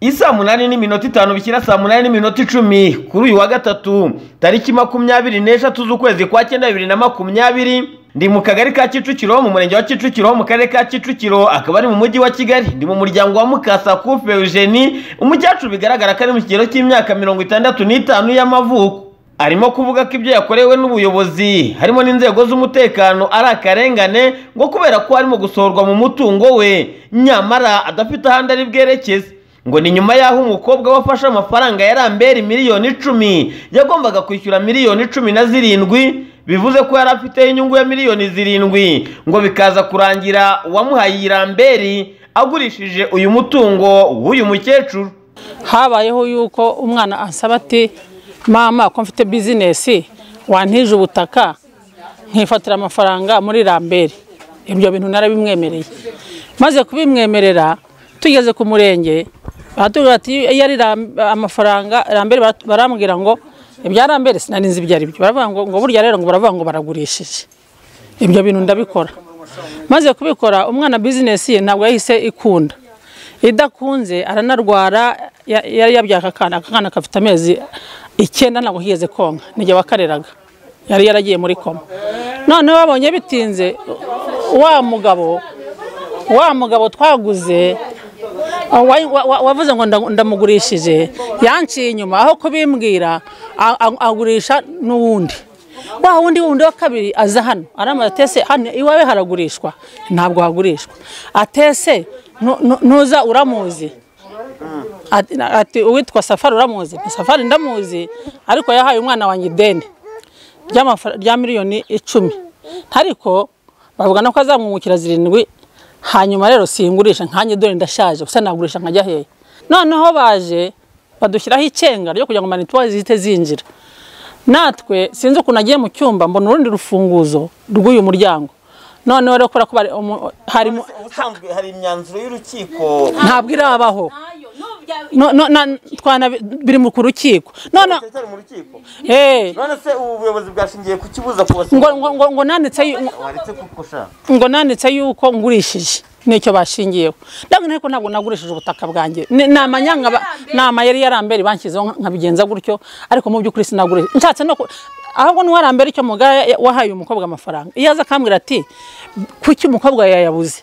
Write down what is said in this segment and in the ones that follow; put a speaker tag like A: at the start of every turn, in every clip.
A: isaa munani n'iminota itanu bishyira saa munani n'iminota icumi kuri uyu wa gatatu tariki makumyabiri n'eshatu z'ukwezi kwa cyenda bibiri na makumyabiri ndi mu kagari ka kicukiro mu murenge wa kicukiro mu karere ka kicukiro akaba ari mu mujyi wa kigali ndi mu muryango wa mukasa kufe eugenie umukecuru bigaragara ko ari mu kigero cy'imyaka mirongo itandatu n'itanu y'amavuko arimo kuvuga ko ibyo yakorewe n'ubuyobozi harimo n'inzego z'umutekano ari akarengane ngo kubera ko arimo gusohorwa mu mutungo we nyamara adafite ahandi ari bwerekeze ngo ni nyuma y'aho umukobwa we afashe amafaranga ya ramberi miliyoni icumi yagombaga kwishyura miliyoni cumi na zirindwi bivuze ko yari afiteho inyungu ya miliyoni zirindwi ngo bikaza kurangira uwamuhaye iyi ramberi agurishije uyu mutungo w'uyu mukecuru
B: habayeho yuko umwana ansaba ati mama ko mfite bizinesi wantije ubutaka nkifatira amafaranga muri rambere ibyo bintu narabimwemereye maze kubimwemerera tugeze ku murenge baratubwira ati iyo ari amafaranga rambere barambwira ngo ibya rambere sinarinzi ibyo ari byo baravuga ngo ngo burya rero ngo baravuga ngo baragurishije ibyo bintu ndabikora maze kubikora umwana bizinesi ye ntabwo yahise ikunda idakunze aranarwara yari yabyaka akana akana gafite amezi icyenda ntabwo higeze konka nijye wakareraga yari yaragiye muri koma noneho babonye bitinze wa mugabo wa mugabo twaguze wavuze ngo ndamugurishije yanciye inyuma aho kubimbwira agurisha n'uwundi wa wundi wundi wa kabiri aza hano aramaze atese hano iwawe haragurishwa ntabwo hagurishwa atese ntuza uramuzi ati uwitwa safari uramuzi safari ndamuzi ariko yahaye umwana wanjye ideni rya miliyoni icumi ariko bavuga no ko azamwungukira zirindwi hanyuma rero singurisha nkanjye dore ndashaje gusa nagurisha nkajya hehe noneho baje badushyiraho icenga ryo kugira ngo manituwa zihite zinjira natwe sinzi ukuntu agiye mu cyumba mbona urundi rufunguzo rw'uyu muryango noneho rero kubera ko
A: ubusanzwe hari imyanzuro y'urukiko
B: ntabwo irabaho biri mu rukiko
A: none se ubu buyobozi bwashingiye kukibuza kubasanga
B: ngo nanditse yuko ngurishije nicyo bashingiyeho ariko ntabwo nagurishije ubutaka bwanjye ni amayeri yarambere banshyizeho nkabigenza gutyo ariko mu by'ukuri sinagurishije nshatse no ahubwo n'uwarambere icyo mugari wahaye umukobwa amafaranga iyo aza akambwira ati kuki umukobwa yayabuze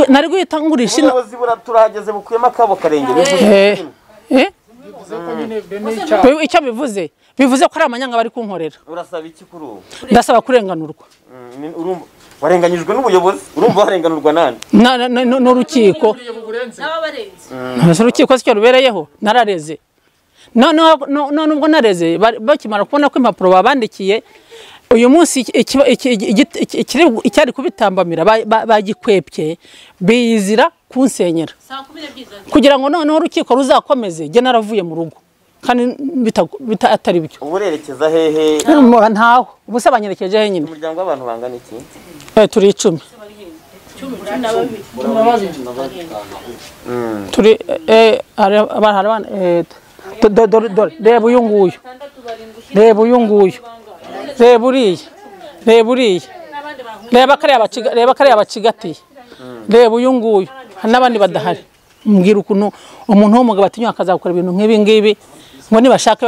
B: nari guhita ngurisha ino
A: ubuyobozi turahageze bukuyemo akabo karenge
B: icyo bivuze bivuze ko ari amanyanga bari kunkorera
A: urasaba iki kuri ubu
B: ndasaba kurenganurwa
A: warenganyijwe n'ubuyobozi urumva warenganurwa nani
B: n'urukiko urukiko sicyo rubereyeho narareze none ubwo nareze bakimara kubona ko impapuro babandikiye uyu munsi icyari kubitambamira bagikwepye biyizira kunsenyera kugira ngo noneho urukiko ruzakomeze jye naravuye mu rugo kandi atari byo
A: uburerekeza hehe
B: ntaho ubusa banyerekeje he nyine
A: umuryango w'abantu bangana iki
B: turi icumi turi abana reba uyu nguyu reba uyu nguyu reba uriya reba uriya reba kariya bacigatiye reba uyu nguyu hari n'abandi badahari mbwira ukuntu umuntu w'umugabo atinyuka akazakora ibintu nk'ibi ngibi ngo nibashaka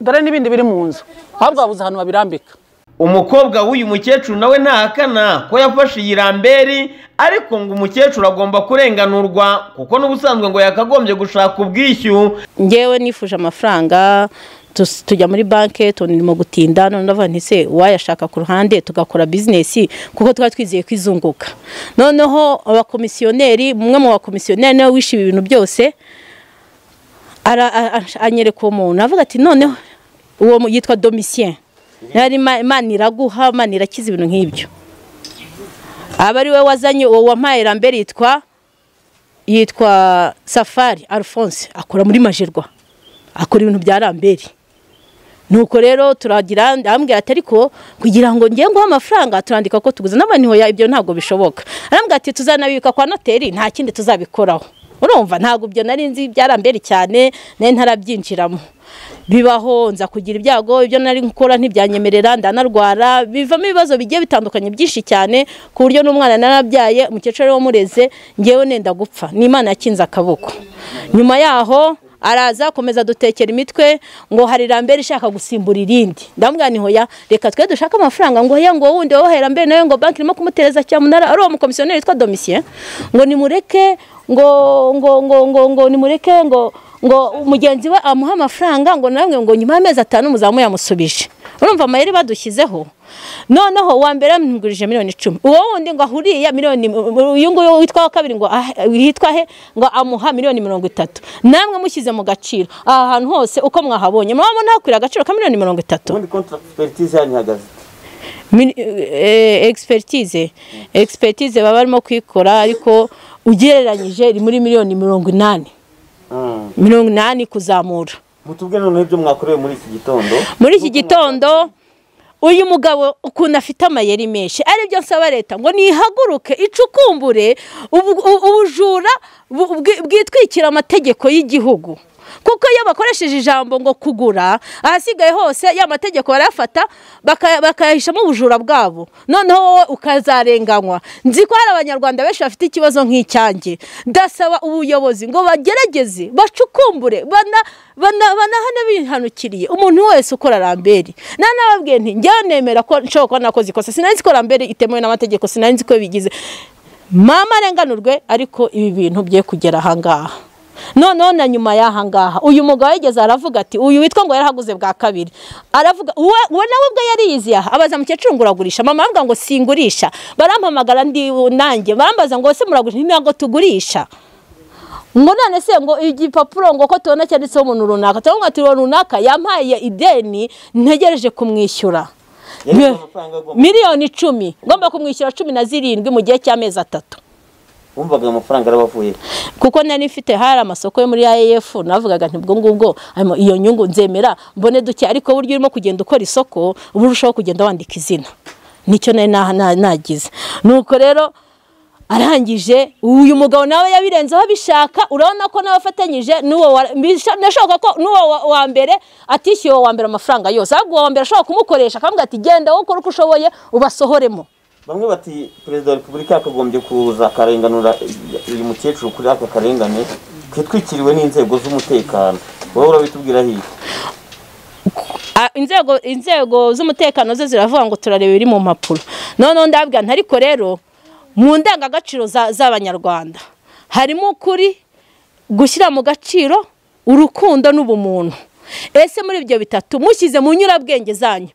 B: dore n'ibindi biri mu nzu ahubwo babuze ahantu babirambika
A: umukobwa w'uyu mukecuru nawe ntahakana ko yafashe iyi ramberi ariko ngo umukecuru agomba kurenganurwa kuko n'ubusanzwe ngo yakagombye gushaka ubwishyu
C: ngewe nifuje amafaranga tujya muri banki tunirimo gutinda none ndavuga ntise uwayashaka ku ruhande tugakora bizinesi kuko twari twizeye ko izunguka noneho abakomisiyoneri umwe mu bakomisiyoneri nawe wishyuye ibintu byose anyereka uwo muntu avuga ati noneho uwo yitwa domisiyeni imana iraguha imana irakiza ibintu nk'ibyo aba ari we wazanye uwo wampaye rambere yitwa yitwa safari alphonse akora muri majerwa akora ibintu bya rambere nuko rero turagira arambwira ati ariko kugira ngo njye nguhe amafaranga turandika ko tuguze n'abanihoya ibyo ntabwo bishoboka arambwira ati tuzanabika kwa noteri nta kindi tuzabikoraho urumva ntabwo ibyo nari nzi byarambere cyane nari ntarabyinjiramo bibaho nza kugira ibyago ibyo nari gukora ntibyanyemerera ndanarwara bivamo ibibazo bigiye bitandukanye byinshi cyane ku buryo n'umwana narabyaye umukecuru we wamureze ngewe nenda gupfa ni imana yakinze akaboko nyuma yaho araza akomeza dutekera imitwe ngo hari rambere ishaka gusimbura irindi ndamubwira ni hoya reka twe dushake amafaranga ngo hoya ngo wundi wowe rambere nawe ngo banki irimo kumutereza cyamunara ari uwo mukomisiyoneri witwa domisiye ngo nimureke ngo ngo ngo ngo ngo nimureke ngo ngo mugenzi we amuhe amafaranga ngo namwe ngo nyuma y'amezi atanu muzamu yamusubije urumva amayeri badushyizeho noneho uwa mbere yamugurije miliyoni icumi uwo wundi ngo ahuriye miliyoni uyu nguyu witwa wa kabiri ngo ah- yitwa he ngo amuha miliyoni mirongo itatu namwe mushyize mu gaciro aha hantu hose uko mwahabonye murabona hakwira agaciro ka miliyoni mirongo itatu
D: ubundi kontraperitize yanyu ihagaze
C: Min- eh, expertise expertise baba barimo kuyikora ariko ugereranyije iri muri miliyoni mirongo inani
D: Mm.
C: mirongo inani kuzamura
D: mutubwire noneho ibyo mwakorewe muri iki gitondo
C: muri iki gitondo uyu mugabo ukuntu afite amayeri menshi aribyo nsaba leta ngo nihaguruke icukumbure ubu- u- ubujura bu- bwi- bwitwikira amategeko y'igihugu kuko iyo bakoresheje ijambo ngo kugura ahasigaye hose ya mategeko barayafata baka- bakayahishamo ubujura bwabo noneho wowe ukazarenganywa nzi ko hari abanyarwanda benshi bafite ikibazo nk'icyanjye ndasaba ubuyobozi ngo bagerageze bacukumbure bana- bana- banahane bihanukiriye umuntu wese ukora ramberi nta nababwiye nti njyewe nemera ko nshobora kuba nakoze ikosa sinari nzi ko ramberi itemewe n'amategeko sinari nzi ko bigize mama arenganurwe ariko ibi bintu bye kugera ahangaha noneho na nyuma y'ahangaha uyu mugabo yigeze aravuga ati uyu witwa ngo yarahaguze bwa kabiri aravuga uwe uwe nawe ubwo yariyizi aha abaza mukecuru ngo uragurisha mama arambwira ngo singurisha barampamagara ndi nanjye barambaza ngo ese muragurisha ntabwo tugurisha ngo none se ngo igipapuro ngo ko tubona cyanditseho umuntu runaka tubona ati uwo runaka yampaye ideni ntegereje kumwishyura
D: Yari amafaranga agomba-
C: miliyoni icumi ngomba kumwishyura cumi na zirindwi mu gihe cy'amezi atatu
D: wumvaga amafaranga arabavuye
C: kuko nari mfite hari amasoko yo muri AEF navugaga nti ubwo ngubwo harimo iyo nyungu nzemera mbone duke ariko buryo urimo kugenda ukora isoko uba urushaho kugenda wandika izina nicyo nari na- na- nagize nuko rero arangije uyu mugabo nawe yabirenzeho abishaka urabona ko nawe afatanyije n'uwo wa- bisha- nashoboka ko n'uwo wa- wa mbere atishyuye uwo wa mbere amafaranga yose ahubwo uwo wa mbere ashobora kumukoresha akamubwira ati genda wowe ukore uko ushoboye ubasohoremo
D: bamwe bati perezida wa repubulika yakagombye kuza akarenganura uyu mukecuru kuri aka karengane kitwikiriwe n'inzego z'umutekano wowe urabitubwira hirya
C: Ah, inzego inzego z'umutekano zo ziravuga ngo turareba ibiri mu mpapuro noneho ndabwira nti ariko rero mu ndangagaciro za- z'abanyarwanda harimo ukuri gushyira mu gaciro urukundo n'ubumuntu ese muri ibyo bitatu mushyize mu nyurabwenge zanyu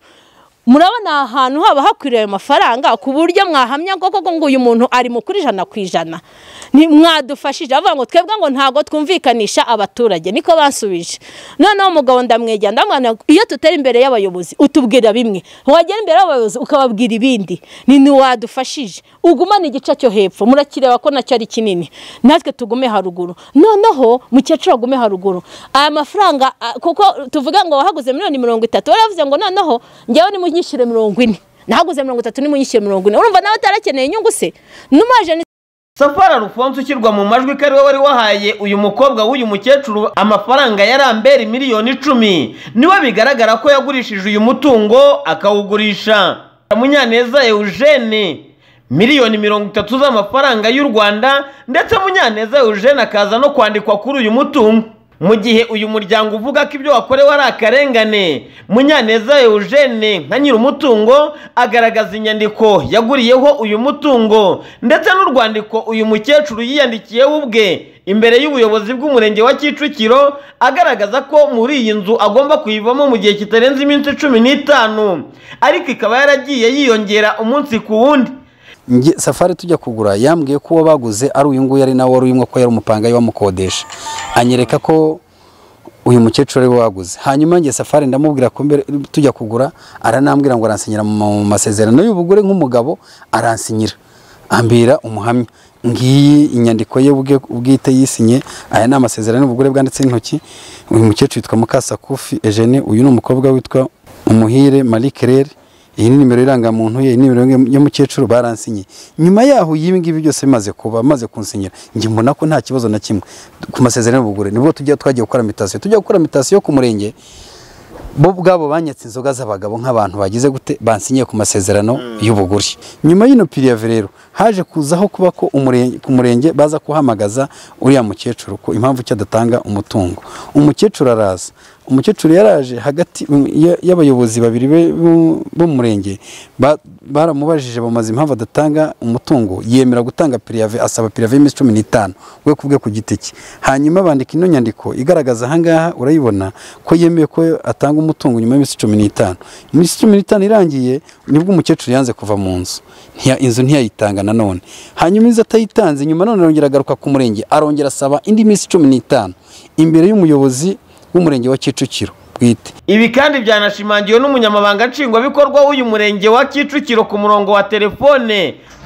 C: murabona aha hantu haba hakwiriye ayo mafaranga ku buryo mwahamya ngo koko ngo uyu muntu ari mukuri ijana ku ijana Ni- mwadufashije avuga ngo twebwe ngo ntabwo twumvikanisha abaturage niko basubije noneho umugabo ndamwegera ndamwana iyo tutari imbere y'abayobozi utubwira bimwe wagera imbere y'abayobozi ukababwira ibindi ni ntiwadufashije ugumane igice cyo hepfo murakireba ko nacyo ari kinini natwe tugume haruguru noneho mukecuru agume haruguru aya mafaranga a- kuko tuvuga ngo wahaguze miliyoni mirongo itatu waravuze ngo noneho njyewe nimunyishyure mirongo ine nahaguze mirongo itatu nimunyishyure mirongo ine urumva nawe utarakeneye inyungu se n'umaje ni
A: safari arufonse ushyirwa mu majwi ko ari we wari wahaye uyu mukobwa w'uyu mukecuru amafaranga ya rambere miliyoni icumi niwe bigaragara ko yagurishije uyu mutungo akawugurisha munyaneza eugene miliyoni mirongo itatu z'amafaranga y'u rwanda ndetse munyaneza eugene akaza no kwandikwa kuri uyu mutungo mu gihe uyu muryango uvuga ko ibyo wakorewe ari akarengane munyaneza eugene nka nyir'umutungo agaragaza inyandiko yaguriyeho uyu mutungo ndetse n'urwandiko uyu mukecuru yiyandikiyeho ubwe imbere y'ubuyobozi bw'umurenge wa kicukiro agaragaza ko muri iyi nzu agomba kuyivamo mu gihe kitarenze iminsi cumi n'itanu ariko ikaba yaragiye yiyongera umunsi ku wundi
E: Nge- safari tujya kugura yambwiye ko uwo baguze ari uyu nguyu ari nawe wari urimo ko yari umupangayi bamukodesha anyereka ko uyu mukecuru ari we waguze hanyuma njye safari ndamubwira ko mbere tujya kugura aranambwira ngo aransinyira mu masezerano y'ubugure nk'umugabo aransinyira ambira umuhamya ngiyi inyandiko ye ubwe- ubwite yisinye aya ni amasezerano y'ubugure bwanditse intoki uyu mukecuru witwa mukasakufi ejene uyu ni umukobwa witwa umuhire marie claire iyi ni nimero irangamuntu ye iyi ni nimero y'umukecuru baransinye nyuma yaho ibi ngibi byose bimaze kuba maze kunsinyira njye mbona ko nta kibazo na kimwe ku masezerano y'ubugure nibwo tujya twagiye gukora mitasiyo tujya gukora mitasiyo ku murenge bo ubwabo banyatse inzoga z'abagabo nk'abantu bagize gute bansinyiye ku masezerano y'ubugure nyuma y'ino pirive rero haje kuzaho kuba ko umurenge- ku murenge baza kuhamagaza uriya mukecuru ko impamvu ki adatanga umutungo umukecuru araza umukecuru yaraje hagati mm, ya- y'abayobozi babiri be- bu- b'umurenge ba- baramubajije bamaze impamvu adatanga umutungo yemera gutanga pirive asaba pirive y'iminsi cumi n'itanu we kubwe ku giti cye hanyuma bandika ino nyandiko igaragaza ahangaha urayibona ko yemeye ko atanga umutungo nyuma y'iminsi cumi n'itanu iminsi cumi n'itanu irangiye nibwo umukecuru yanze kuva mu nzu Ntiya- inzu ntiyayitanga nanone hanyuma inzu atayitanze nyuma none arongera agaruka ku murenge arongera asaba indi minsi cumi n'itanu imbere y'umuyobozi w'umurenge wa kicukiro bwite
A: ibi kandi byanashimangiwe n'umunyamabanga nshingwabikorwa w'uyu murenge wa kicukiro ku murongo wa telefone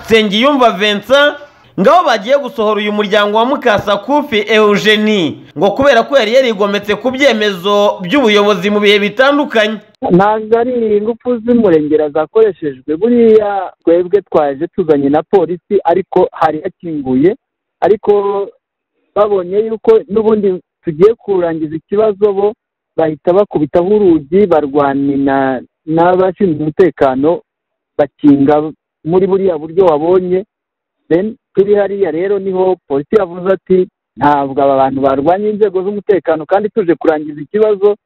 A: nsengiyumva vincent ngaho bagiye gusohora uyu muryango wa mukasakufi eugenie ngo kubera ko yari yarigometse ku byemezo by'ubuyobozi mu bihe bitandukanye
F: ntabwo ari ingufu z'umurengera zakoreshejwe buriya twebwe twaje tuzanye na polisi ariko hari hakinguye ariko babonye yuko n'ubundi tugiye kurangiza ikibazo bo bahita bakubitaho urugi barwanira n'abashinzwe umutekano bakinga muri buriya buryo wabonye Then turi hariya rero niho polisi yavuze ati ntabwo aba bantu barwanya inzego z'umutekano kandi tuje kurangiza ikibazo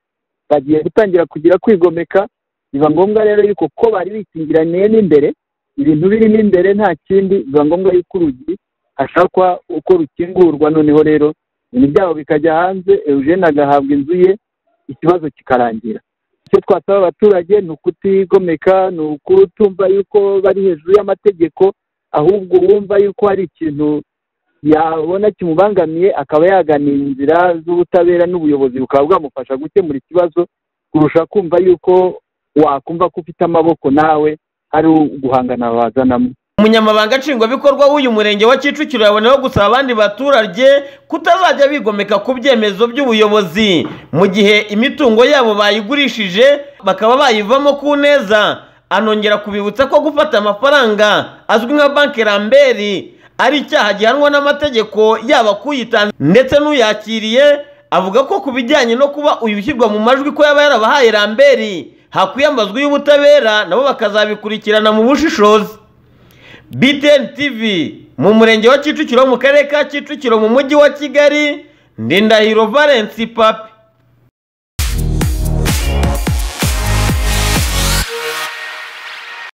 F: bagiye gutangira kugira kwigomeka biba ngombwa rero yuko ko bari bikingiraniye n'imbere ibintu birimo imbere nta kindi biba ngombwa yuko urugi hashakwa uko rukingurwa noneho rero ibintu byabo bikajya hanze eugene agahabwa inzu ye ikibazo kikarangira icyo twasaba abaturage ni ukutigomeka ni ukutumva yuko bari hejuru y'amategeko ahubwo wumva yuko hari ikintu yabona kimubangamiye akaba yagana inzira z'ubutabera n'ubuyobozi bukaba bwamufasha gukemura ikibazo kurusha kumva yuko wakumva ko ufite amaboko nawe ari uguhangana wazanamo
A: umunyamabanga nshingwabikorwa w'uyu murenge wa kicukiro yaboneyeho gusaba abandi baturage kutazajya bigomeka ku byemezo by'ubuyobozi mu gihe imitungo yabo bayigurishije bakaba bayivamo ku neza anongera kubibutsa ko gufata amafaranga azwi nka banki ramberi ari icyaha gihanwa n'amategeko yaba kuyitanze ndetse n'uyakiriye avuga ko ku bijyanye no kuba uyu ushyirwa mu majwi ko yaba yarabahaye ramberi hakwiye amazwi y'ubutabera nabo bakazabikurikirana mu bushishozi BTN TV mu murenge wa Kicukiro mu karere ka Kicukiro mu mujyi wa Kigali Ndindahiro Valence Papi